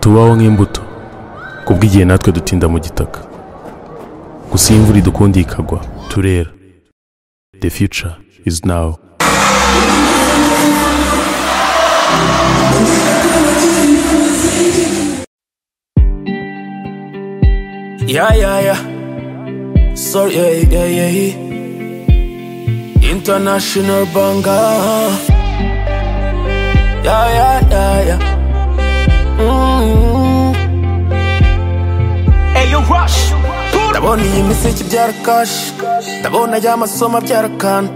tubaho nk'imbuto kubw'igihe natwe dutinda mu gitaka gusa iyo imvura idukundiye ikagwa turera the future is now Yeah, yeah, yeah. Sorry, yeah, yeah, yeah, yeah. International banger. Yeah, yeah, yeah, yeah. Mm-hmm. Ndabona iyi miseke ibyara kashi Ndabona ajya amasomo abyara kana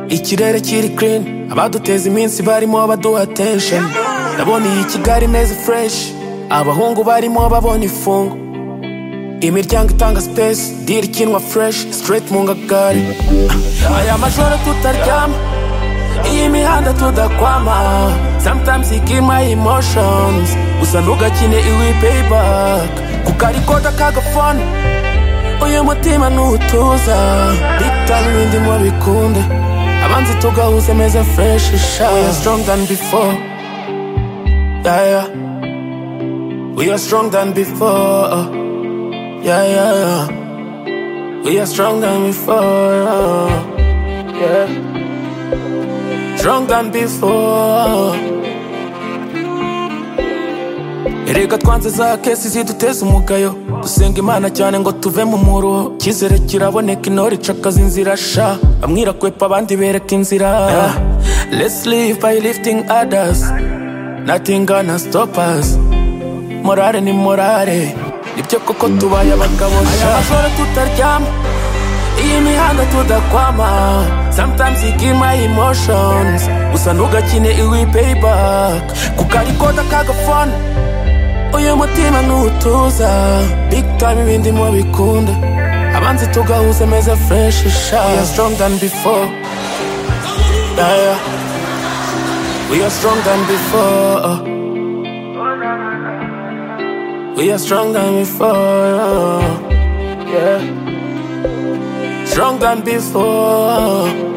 Ikirere kiri clean Abaduteza iminsi barimo baduha attention Ndabona iyi Kigali meze fresh Abahungu barimo babona ifungu imiryango itanga space diri kinwa fresh straight mu ngagari aya majoro tutaryama iyi mihanda tudakwama sometimes ikima emotions gusa ntugakine iwi payback kuko arikoda kagafone uyu mutima ntutuza big time ibindi mubikunde abanzi tugahuze meza fresh sha we are strong than before yeah, yeah. we are strong than before Yeah, yeah, yeah. We are stronger than before. Yeah. Stronger than before. Erega twanze za kesi ziduteza umugayo dusenga imana cyane ngo tuve mu muruho icyizere kiraboneka intore icakaza inzira sha bamwe irakwepa abandi bereka inzira let's live by lifting others nothing gonna stop us morale ni morale nibyo koko tubaye abagabo sha aya majoro tutaryama iyi mihanda tudakwama sometimes ikima emotions gusa ntugakine iwi payback kuko arikoda kagafone uyu mutima ntutuza big time ibindi mubikunda abanzi tugahuze meza fresh sha we are strong than before yeah, yeah. we are strong than before We are strong than before. Yeah. Strong than before.